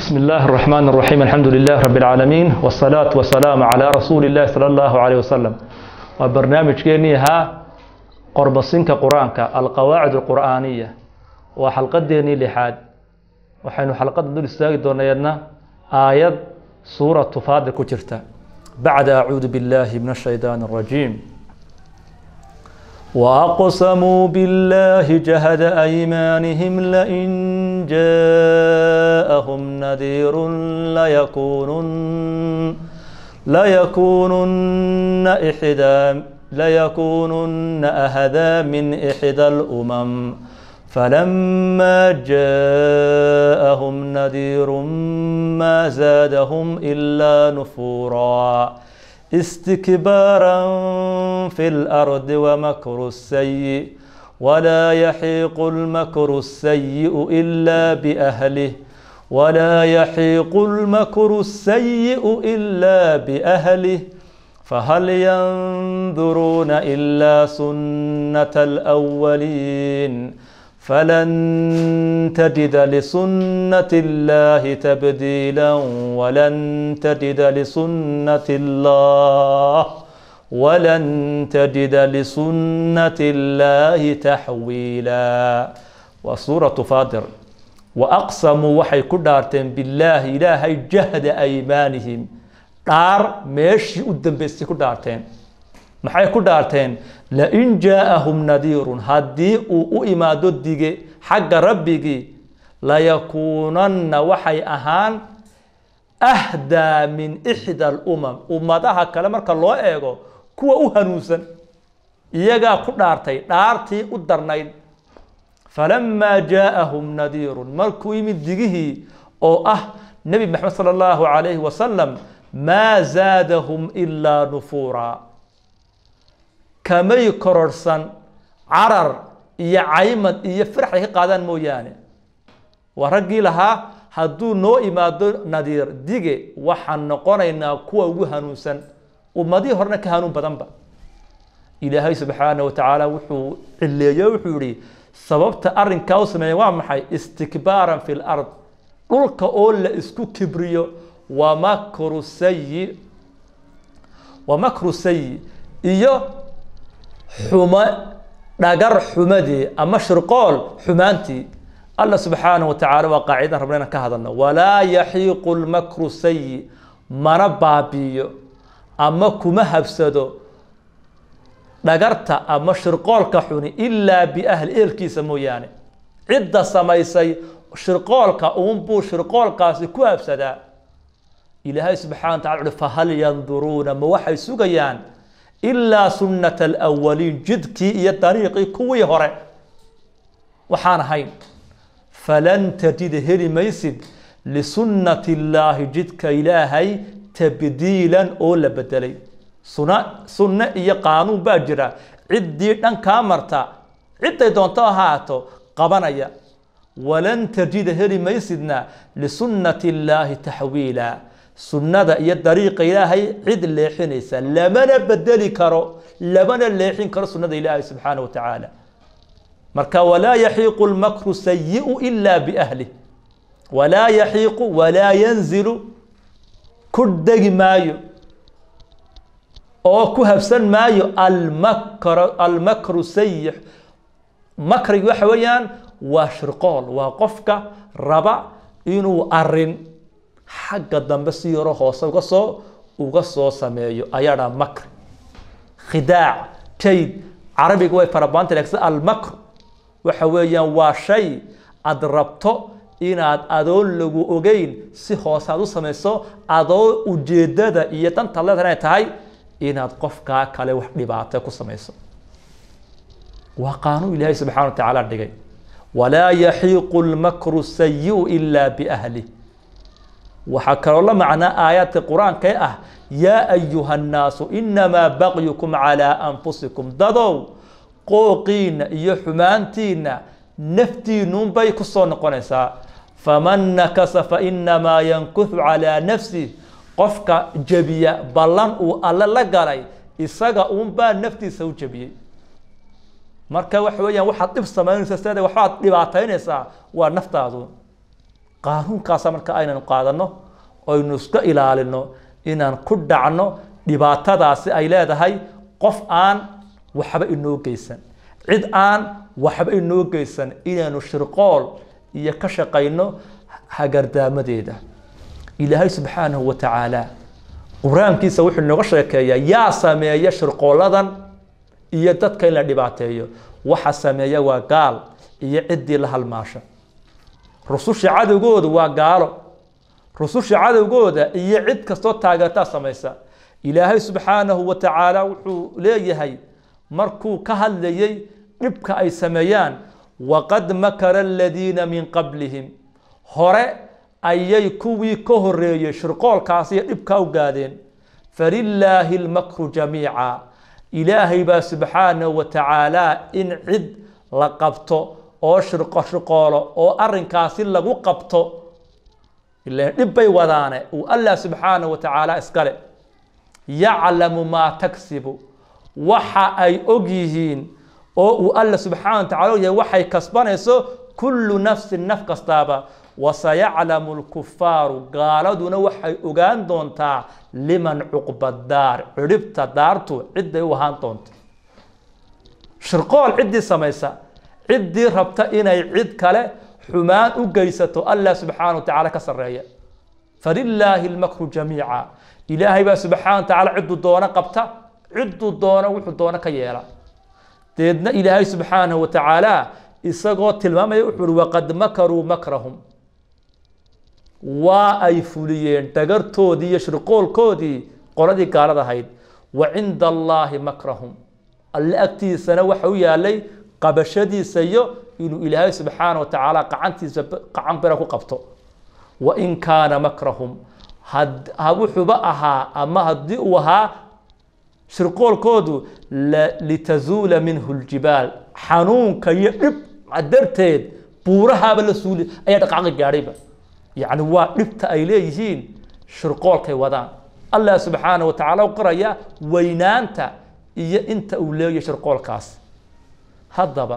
بسم الله الرحمن الرحيم الحمد لله رب العالمين والصلاة والسلام على رسول الله صلى الله عليه وسلم وبرنامج كيني ها قرب السنك قرآنك القواعد القرآنية وحلقة ديني لحاد وحين حلقة دول استاقي دونينا آيات سورة فاضل كترتا بعد أعوذ بالله من الشيطان الرجيم وأقسموا بالله جهد أيمانهم لئن جاءهم نذير ليكونن ليكونن إحدى ليكونن أهدى من إحدى الأمم فلما جاءهم نذير ما زادهم إلا نفورا استكبارا في الأرض ومكر السيء ولا يحيق المكر السيء إلا بأهله ولا يحيق المكر السيء إلا بأهله فهل ينظرون إلا سنة الأولين فلن تجد لسنة الله تبديلا ولن تجد لسنة الله ولن تجد لسنة الله تحويلا وسورة فاطر وأقسموا وحي كدارتين بالله إلهي جهد أيمانهم دار ماشي قدام بس كدارتين maxay ku dhaarteen lain jaaahum nadiirun haddii uu u imaado dige xagga rabbigii layakuunanna waxay ahaan ahdaa min ixda alumam ummadaha kale marka loo eego kuwa u hanuunsan iyagaa ku dhaartay dhaartii u darnayd falamaa jaaahum nadiirun markuu yimid digihii oo ah nebi maxamed sala allahu calayhi wasalam maa zaadahum ilaa nufuura kamay kororhsan carar iyo caymad iyo firax ay ka qaadaan mooyaane waa raggii lahaa hadduu noo imaado nadiir dige waxaan noqonaynaa kuwa ugu hanuunsan ummadihii horena ka hanuun badanba ilaahay subxaana wa tacaala wuxuu cileeyo wuxuu yihi sababta arrinkaa u sameeya waa maxay istikbaaran fi lard dhulka oo la isku kibriyo wa makru sayi wa makru sayi iyo xumo dhagar xumadii ama shirqool xumaantii alla subxaana wa tacala waa qaacidan rabna inaan ka hadalno walaa yaxiiqu lmakru sayi mana baabiiyo ama kuma habsado dhagarta ama shirqoolka xuni ilaa biahli ehelkiisa mooyaane cidda samaysay shirqoolka uunbuu shirqoolkaasi ku habsadaa ilaahay subxana wa tacala uhi fahal yanduruuna ma waxay sugayaan ilaa sunnata alawaliin jidkii iyo dariiqii kuwii hore waxaan ahayn falan tajida heli maysid lisunnati illaahi jidka ilaahay tabdiilan oo la bedelay suna sunne iyo qaanuun baa jira ciddii dhan kaa marta cidday doonto ahaato qabanaya walan tajida heli maysidna lisunnati illaahi taxwiila sunnada iyo dariiqa ilaahay cid leexinaysa lamana bedeli karo lamana leexin karo sunnada ilaahay subxaana wa tacaala marka walaa yaxiiqu lmakru sayiu ila biahlih walaa yaxiiqu walaa yanzilu ku degi maayo oo ku habsan maayo almakr almakru sayix makrigi waxa weeyaan waa shirqool waa qofka raba inuu arin xagga dambe si yaro hoose uga soo uga soo sameeyo ayaa dhaa makr khidaac jayd carabiga way farabaanta laakiin almakr waxa weeyaan waa shay aad rabto inaad adoon lagu ogeyn si hoose aad u samayso adoo ujeedada iyo danta leedahay inay tahay inaad qofkaa kale wax dhibaato ku samayso waa qaanuun ilaahay subxana wa tacaala dhigay walaa yaxiiqu lmakru sayiu ilaa biahlih waxaa kaloo la macnaa aayaadka qur-aanka ah yaa ayuha nnaasu inamaa bagyukum calaa anfusikum dadow qooqiina iyo xumaantiina naftiinuunbay ku soo noqonaysaa faman nakasa fainamaa yankuhu calaa nafsih qofka jebiya ballan uu alle la galay isaga uunbaa naftiisa u jebiyey marka waxa weeyaan waxaad dhib samaynaysa sida waxbaad dhibaataynaysaa waa naftaadu qaanuunkaasa marka aynanu qaadano aynu iska ilaalino inaan ku dhacno dhibaatadaasi ay leedahay qof aan waxba inoo geysan cid aan waxba inoo geysan inaanu shirqool iyo ka shaqayno hagardaamadeeda ilaahay subxaanahu wa tacaala qur-aankiisa wuxuu inooga sheekeeyaa yaa sameeya shirqooladan iyo dadka in la dhibaateeyo waxa sameeya waa gaal iyo ciddii la halmaasha rususha cadowgooda waa gaalo rususha cadowgooda iyo cid kastoo taageertaa samaysa ilaahay subxaanahu wa tacaala wuxuu leeyahay markuu ka hadlayay dhibka ay sameeyaan waqad makara aladiina min qablihim hore ayay kuwii ka horeeyey shirqoolkaas iyo dhibkaa u gaadeen falilaahi lmakru jamiica ilaahay baa subxaanahu wa tacaala in cid la qabto oo shirqo shirqoolo oo arrinkaasi lagu qabto ilaan dhib bay wadaane uu allah subxaanahu wa tacaala iskale yaclamu maa tagsibu waxa ay og yihiin oo uu alla subxaana wa tacala og yahay waxay kasbanayso kullu nafsin naf kastaaba wasayaclamu lkufaaru gaaladuna waxay ogaan doontaa liman cuqba daar cidhibta daartu cidday u ahaan doonto shirqool ciddii samaysa ciddii rabta inay cid kale xumaan u geysato allah subxaana wa tacaala ka sarreeya falilaahi lmakru jamiica ilaahay baa subxaana wa tacaala cidduu doono qabta cidduu doono wuxuu doono ka yeela deedna ilaahay subxaanahu wa tacaala isagoo tilmaamaya wuxuu uhi waqad makaruu makrahum waa ay fuliyeen dhagartoodii iyo shirqoolkoodii qoladii gaalada ahayd wa cinda allaahi makrahum alle agtiisana waxa u yaalay qabashadiisa iyo inuu ilaahay subxaana wa tacaala qacantiisa qacan bira ku qabto wa in kaana makrahum had wuxuuba ahaa ama haddii uu ahaa shirqoolkoodu litazuula minhu ljibaal xanuunka iyo dhib darteed buurahaaba la suuli ayaa dhaqaaqi gaadhayba yacni waa dhibta ay leeyihiin shirqoolkay wadaan allah subxaana wa tacaala u qoraya weynaanta iyo inta uu leeyahay shirqoolkaas haddaba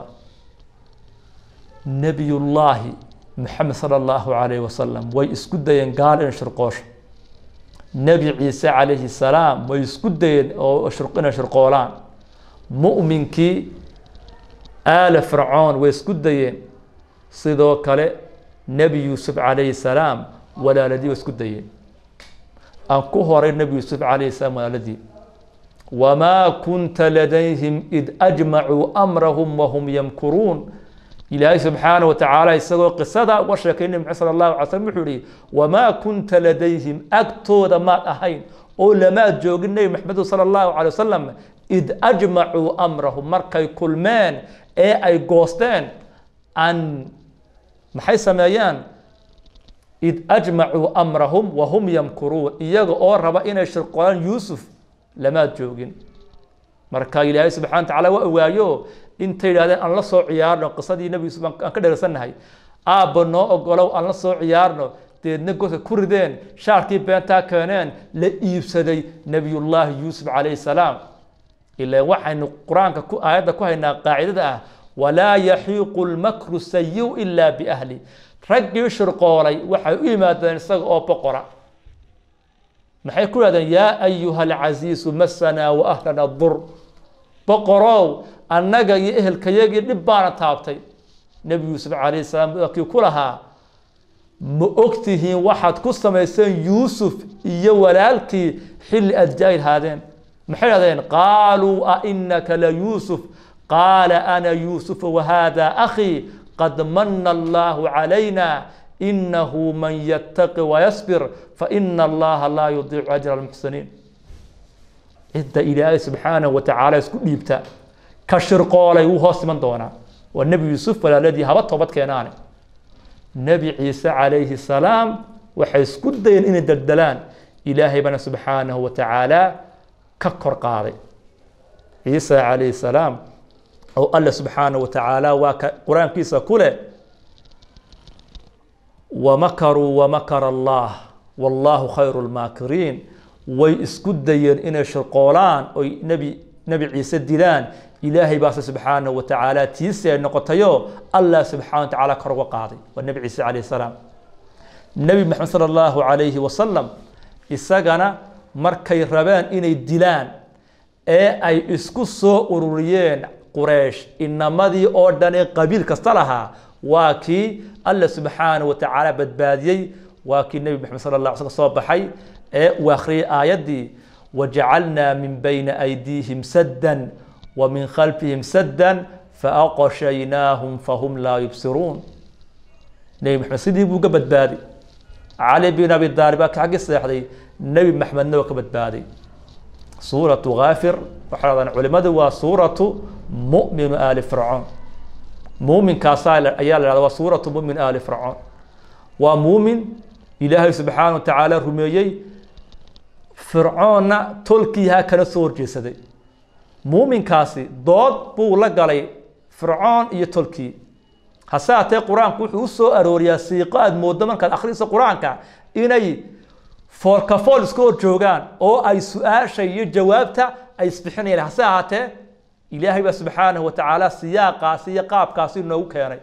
nebiyullaahi maxamed sala allahu calayhi wasalam way isku dayeen gaal in shirqoosho nebi ciise calayhi salaam way isku dayeen oo inay shirqoolaan mu'minkii aala fircoon way isku dayeen sidoo kale nebi yuusuf calayhi salaam walaaladii way isku dayeen aan ku horay nebi yuusuf calayhi salaam walaaladii wamaa kunta ladayhim id ajmacuu amrahum wahum yamkuruun ilaahay subxaana wa tacaala isagoo qisada uga sheekay nebi maxamed sala allahu alay slm wuxuu yihi wamaa kunta ladayhim agtooda maad ahayn oo lamaad joogin nebi maxamedu sala allahu calay wasalam id ajmacuu amrahum markay kulmeen ee ay goosteen an maxay sameeyaan id ajmacuu amrahum wahum yamkuruun iyaga oo raba inay shirqoolaan yuusuf lamaad joogin marka ilaahay subxana wa tacala waa ogaayo intay yidhahdeen aan la soo ciyaarno qisadii nebi yuusuf aan ka dheersannahay aabba noo ogolow aan la soo ciyaarno deedna godka ku rideen shaarkii beentaa keeneen la iibsaday nebiyullaahi yuusuf calayhi salaam ilaan waxaynu qur-aanka ku aayadda ku haynaa qaacidada ah walaa yaxiiqu lmakru sayiu ilaa biahli raggii shirqoolay waxay u yimaadeen isaga oo boqora maxay ku yidhahdeen yaa ayuha alcasiisu masanaa wa ahlana dur boqorow annaga iyo ehelkayagii dhib baana taabtay nebi yuusuf calayhi salaam kii ku lahaa ma ogtihiin waxaad ku samayseen yuusuf iyo walaalkii xilli aad jaahil haadeen maxay dhahdeen qaaluu a inaka la yuusuf qaala ana yuusufu wahada akhii qad mana allahu calayna inahu man yattaqi wayasbir faina allaha laa yudiicu ajra almuxsiniin cidda ilaahay subxaanahu wa tacaala isku dhiibta ka shirqoolay wuu hoos iman doonaa waa nebi yuusuf walaaladii haba toobad keenaane nebi ciise calayhi salaam waxay isku dayeen inay deldelaan ilaahay bana subxaanahu wa tacaala ka kor qaaday ciise calayhi salaam oo alle subxaanahu wa tacaala waa ka qur-aankiisa ku leh wamakaruu wamakara allah wallahu khayru lmaakiriin way isku dayeen inay shirqoolaan oy nebi nebi ciise dilaan ilaahay baase subxaanahu wa tacaala tiisi ay noqotayo allah subxana wa tacaala kor uga qaaday waa nebi ciise calayhi salaam nebi maxamed sala allahu calayhi wasalam isagana markay rabeen inay dilaan ee ay isku soo ururiyeen quraysh inamadii oo dhan ee qabiil kasta lahaa waa kii alla subxaanahu wa tacaala badbaadiyey waa kii nebi maxamed sala allah sl soo baxay ee uu akhriyay aayaddii wajacalnaa min bayna aydiihim saddan wa min khalfihim saddan faaqshaynaahum fahum laa yubsiruun nebi maxamed sidii buu ka badbaaday cali bin abi daalib baa xaggii seexday nebi maxmedna waa ka badbaaday suuratu kaafir waxay dhahdaan culimadu waa suuratu mu'minu aali fircoon muuminkaasaa ayaa la dhahda waa suuratu mu'min aali fircoon waa muumin ilaahay subxaana wa tacaala rumeeyey fircoonna tolkiihaa kana soo horjeesaday muuminkaasi dood buu la galay fircoon iyo tolkii hase haatee qur-aanku wuxuu u soo arooriyaa siiqo aada mooddo markaad akhriso qur-aanka inay foolkafool iska hor joogaan oo ay su-aasha iyo jawaabta ay isbixinayaan hase ahaatee ilaahay baa subxaanahu wa tacaala siyaaqaasi iyo qaabkaasi noogu keenay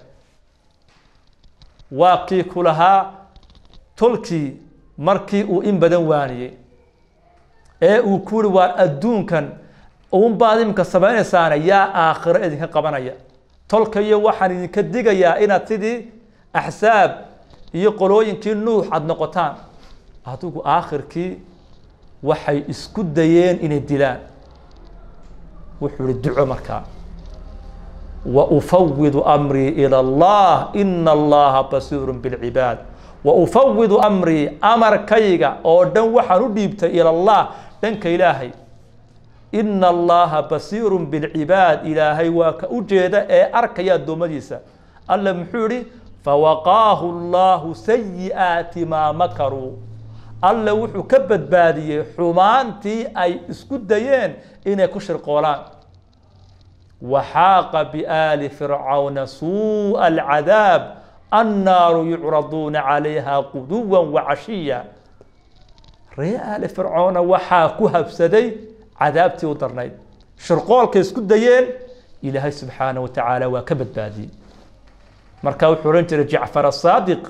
waa kii ku lahaa tolkii markii uu in badan waaniyey ee uu ku yiri waar adduunkan uunbaad iminka samaynaysaana yaa aakhiro idinka qabanaya tolka iyo waxaan idinka digayaa inaad sidii axsaab iyo qolooyinkii nuux aada noqotaan adigu aakhirkii waxay isku dayeen inay dilaan wuxuu ihi duco markaa wa ufawidu amrii ila allah ina allaha basiiru bilcibaad wa ufawidu amrii amarkayga oo dhan waxaan u dhiibtay ila allah dhanka ilaahay ina allaha basiiru bilcibaad ilaahay waa ka u jeeda ee arkaya addoommadiisa alla muxuu yihi fawaqaahu allahu sayi'aati maa makaruu alla wuxuu ka badbaadiyey xumaantii ay isku dayeen inay ku shirqoolaan waxaaqa biaali fircawna suuءa alcadaab annaaru yucraduuna calayha quduwa wacashiya ree aali fircoona waxaa ku habsaday cadaabtii u darnayd shirqoolkay isku dayeen ilaahay subxaanaه wa tacaala waa ka badbaadiyey marka wuxuu odhan jiray jacfar asaadiq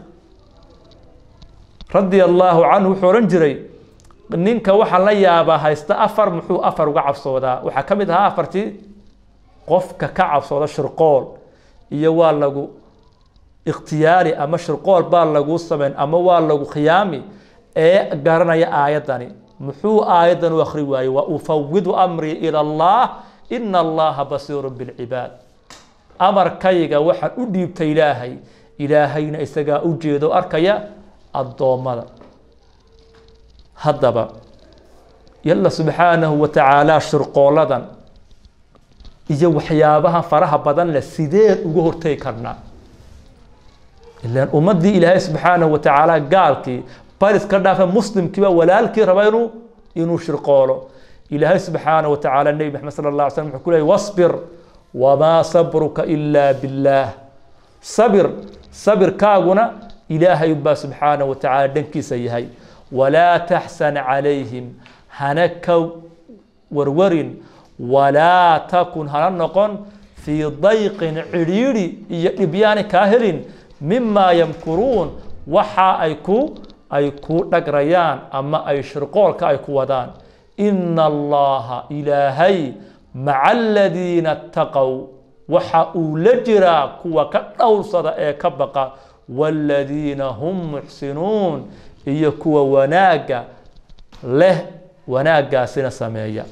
radia allaahu canhu wuxuu odhan jiray ninka waxaa la yaabaa haysta afar muxuu afar uga cabsoodaa waxaa ka mid ahaa afartii qofka ka cabsooda shirqool iyo waa lagu ikhtiyaari ama shirqool baa laguu samayn ama waa lagu khiyaami ee garanaya aayaddani muxuu aayaddan u akhri waayey wa ufawidu amrii ila allah ina allaha basiiru bilcibaad amarkayga waxaan u dhiibtay ilaahay ilaahayna isagaa u jeedo arkaya addoommada haddaba yalla subxaanahu wa tacaala shirqooladan iyo waxyaabaha faraha badan leh sideen uga hortegi karnaa ilaan ummaddii ilaahay subxaanahu wa tacaala gaalkii baris ka dhaafa muslimkiiba walaalkii raba inuu inuu shirqoolo ilaahay subxaanahu wa tacaala nebi maxamed sala allah alay slam wuxuu ku leeyay wasbir wamaa sabruka ilaa billaah sabir sabirkaaguna ilaahay baa subxaanaه wa tacaala dhankiisa yahay walaa taxsan calayhim hana ka warwarin walaa takun hana noqon fii dayqin cidhiidhi iyo dhibyaani kaa helin mimaa yamkuruun waxa ay ku ay ku dhagrayaan ama ay shirqoolka ay ku wadaan ina allaha ilaahay maca aladiina اtaqow waxa uu la jiraa kuwa ka dhowrsada ee ka baqa wاladiina hum muxsinuun iyo kuwa wanaagga leh wanaaggaasina sameeya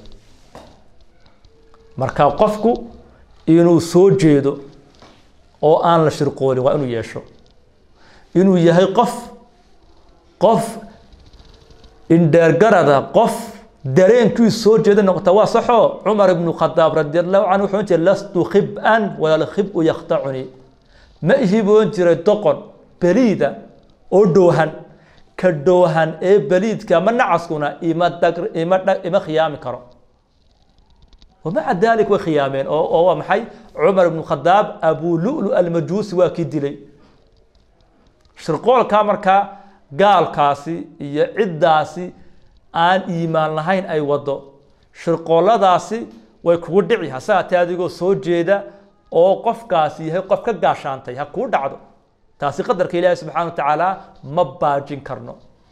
marka qofku inuu soo jeedo oo aan la shirqoolin waa inuu yeesho inuu yahay qof qof indheergarada qof dareenkiisu soo jeeda noqota waa saxoo cumar ibnu khadaab radi allahu canhu wuxuu ohan jiray lastu khib-an wala lkhib-u yakhtacuni ma ihi buu ohan jiray doqon beliida oo dhoohan ka dhoohan ee beliidka ama nacaskuna ima dag ima dha ima khiyaami karo wamaca dalik way khiyaameen oo oo waa maxay cumar ibnu khadaab abu lulu almajuusi waa kii dilay shirqoolkaa markaa gaalkaasi iyo ciddaasi aan iimaan lahayn ay wado shirqooladaasi way kugu dhici hase haatee adigoo soo jeeda oo qofkaasi yahay qof ka gaashaantay ha kuu dhacdo taasi qadarka ilaahay subxaana wa tacaala ma baajin karno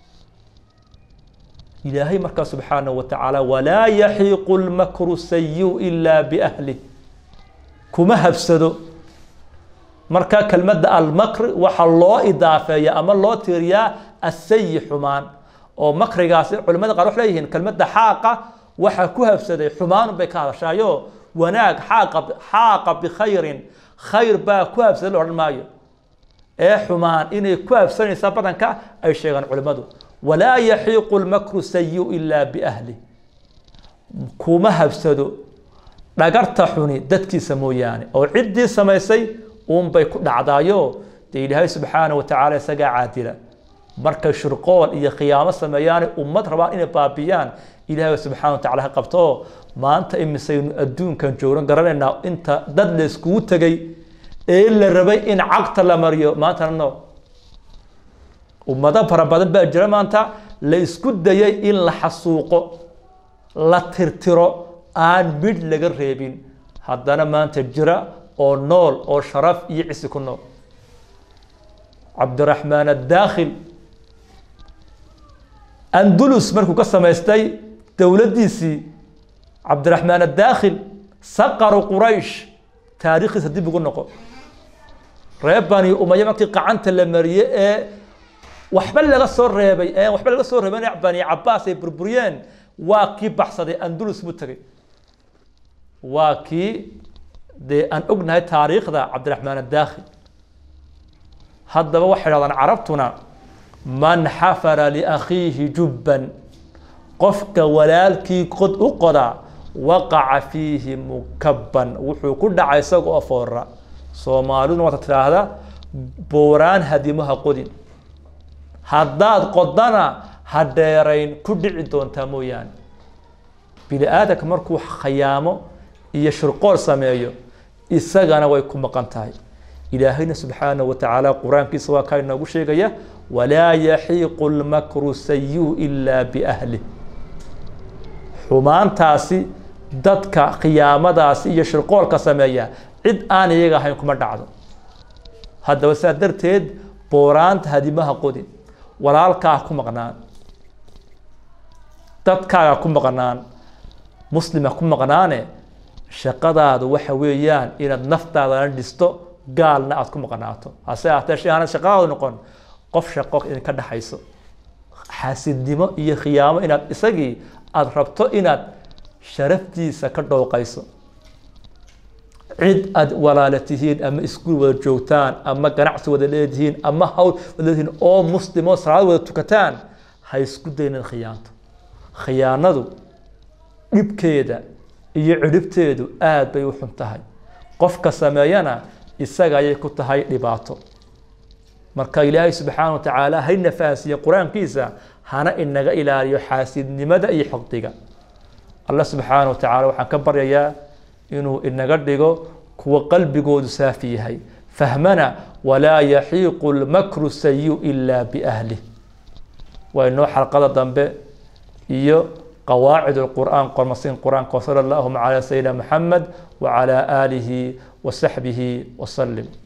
ilaahay markaa subxaana wa tacaala walaa yaxiiqu lmakru sayu ilaa biahlih kuma habsado marka kelmadda almakr waxaa loo idaafeeya ama loo tiiriyaa asayi xumaan oo makrigaasi culimada qaar waxay leeyihiin kelmadda xaaqa waxaa ku habsaday xumaanun bay ka hadashaayo wanaag xaaqa xaaqa bikhayrin khayr baa ku habsaday la odhan maayo ee xumaan inay ku habsanaysa badanka ay sheegaan culimmadu walaa yaxiiqu lmakru sayu ilaa biahlih kuma habsado dhagarta xuni dadkiisa mooyaane oo ciddii samaysay uunbay ku dhacdaayo dee ilaahay subxaana wa tacaala isagaa caadila markay shirqool iyo khiyaamo sameeyaane ummad rabaan inay baabiyaan ilaahay subxana wa tacala ha qabto maanta imisaynu adduunkan joogno garanaynaa inta dad la iskugu tegay ee la rabay in cagta la mariyo maantana no ummado fara badan baa jira maanta la isku dayay in la xasuuqo la tirtiro aan midh laga reebin haddana maanta jira oo nool oo sharaf iyo cisi ku nool cabdiraxmaan addaakhil andulus markuu ka samaystay dowladdiisii cabdiraxmaan addaakhil saqaru quraysh taariikhdiisa dib ugu noqo reer bani umaya markii qacanta la mariyey ee waxba laga soo reebay ee waxba laga soo reebay bani cabaas ay burburiyeen waa kii baxsaday andulus buu tegey waa kii dee aan ognahay taariikhda cabdiraxmaan addaakhil haddaba waxay dhahdaan carabtuna man xafara liakhiihi jubban qofka walaalkii qod u qoda waqaca fiihi mukabban wuxuu ku dhacay isaga oo foora soomaaliduna waata tidhaahda booraan hadimaha qodin haddaad qodana ha dheerayn ku dhici doontaa mooyaane bini aadamka markuu khayaamo iyo shirqool sameeyo isagana way ku maqan tahay ilaahayna subxaana wa tacaala qur-aankiisa waa kaa inoogu sheegaya walaa yaxiiqu lmakru sayu ilaa biahlih xumaantaasi dadka khiyaamadaasi iyo shirqoolka sameeya cid aan iyaga ahayn kuma dhacdo haddaba saa darteed booraanta hadimaha qodin walaalkaa ku maqnaan dadkaaga ku maqnaan muslima ku maqnaane shaqadaadu waxa weeyaan inaad naftaadana dhisto gaalna aada ku maqnaato hase ahatee shay aanad shaqadaadu noqon qof shaqo idinka dhexayso xaasidnimo iyo khiyaamo inaad isagii aada rabto inaad sharaftiisa ka dhowqayso cid aad walaala tihiin ama iskuul wada joogtaan ama ganacsi wada leedihiin ama hawl wada leedihiin oo muslimo salaad wada tukataan ha isku daynin khiyaanto khiyaanadu dhibkeeda iyo cidhibteedu aada bay u xun tahay qofka sameeyana isaga ayay ku tahay dhibaato marka ilaahay subxaana wa tacaala hayna fahansiiye qur-aankiisa hana inaga ilaaliyo xaasidnimada iyo xoqdiga alla subxaana wa tacaala waxaan ka baryayaa inuu inaga dhigo kuwa qalbigoodu saafi yahay fahmana walaa yaxiiqu lmakru sayu ilaa biahlih waa inoo xalqada dambe iyo qawaacid الqur'an qormasiin qur'aanka wsala allahuma calى sayidina maxamed wacalى aalihi wasaxbihi wasalim